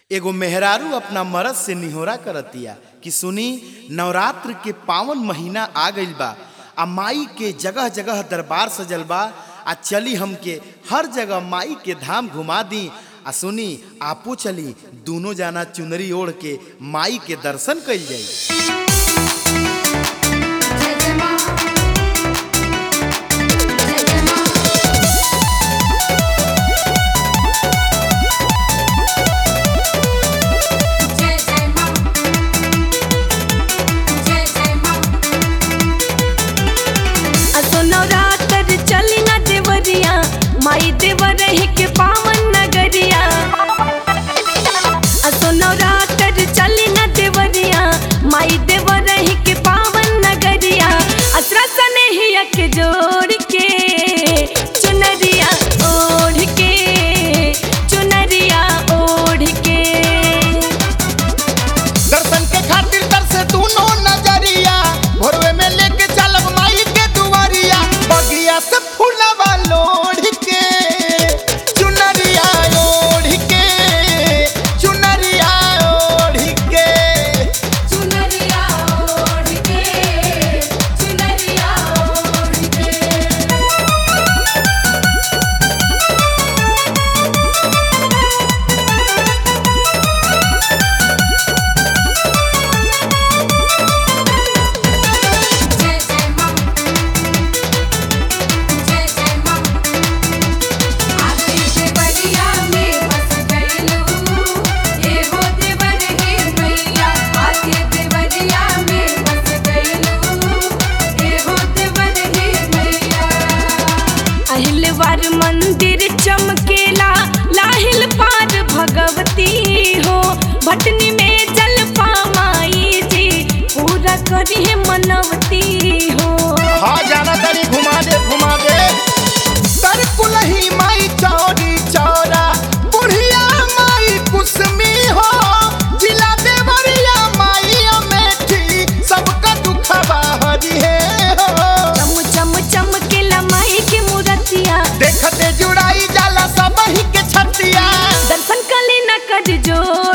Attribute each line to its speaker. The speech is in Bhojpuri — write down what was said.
Speaker 1: एगो मेहरारू अपना मरद से निहोरा करतिया कि सुनी नवरात्र के पावन महीना आ गइल बा आ माई के जगह जगह दरबार सजल बा आ चली हमके हर जगह माई के धाम घुमा दी आ सुनी आपो चली दोनों जाना चुनरी ओढ़ के माई के दर्शन कइल जाई
Speaker 2: जय जय मां जय जय मां जय जय मां जय जय मां
Speaker 3: असो नवरात्र चली न देवरिया माई देवर के पावन नगरिया असो नवरात्र चली न देवरिया माई देवर के पावन नगरिया असरा सने हिया के जोड़ के चुनरिया ओढ़ के चुनरिया ओढ़ के
Speaker 4: दर्शन के खातिर तरसे दोनों नजरिया भोरवे में लेके चलब माई के दुआरिया बगिया से फूलवा लोढ़ के चुनरिया ओढ़ के चुनरिया ओढ़ के
Speaker 2: चुनरिया ओढ़ के चुनरिया ओढ़ के जय जय मां जय जय मां आखिर देवरिया में बस गइलू ए हो देवर हे मैया आखिर देवरिया में बस गइलू ए हो देवर हे मैया
Speaker 3: अहिलवार मंदिर चमकेला लाहिल पार भगवती हो भटनी में जल पामाई जी पूरा करी है मनवती हो
Speaker 4: हाँ जाना तरी घुमा दे घुमा दे तर कुलही माई चौरी चौरा बुढ़िया माई कुसमी हो जिला देवरिया माई अमेठी सबका दुखवा हरी है हो
Speaker 3: चम चम चमकेला माई के मूर्तिया
Speaker 4: देखते जुड़ाई जाला सब ही के छतिया
Speaker 3: दर्शन कली न कर जो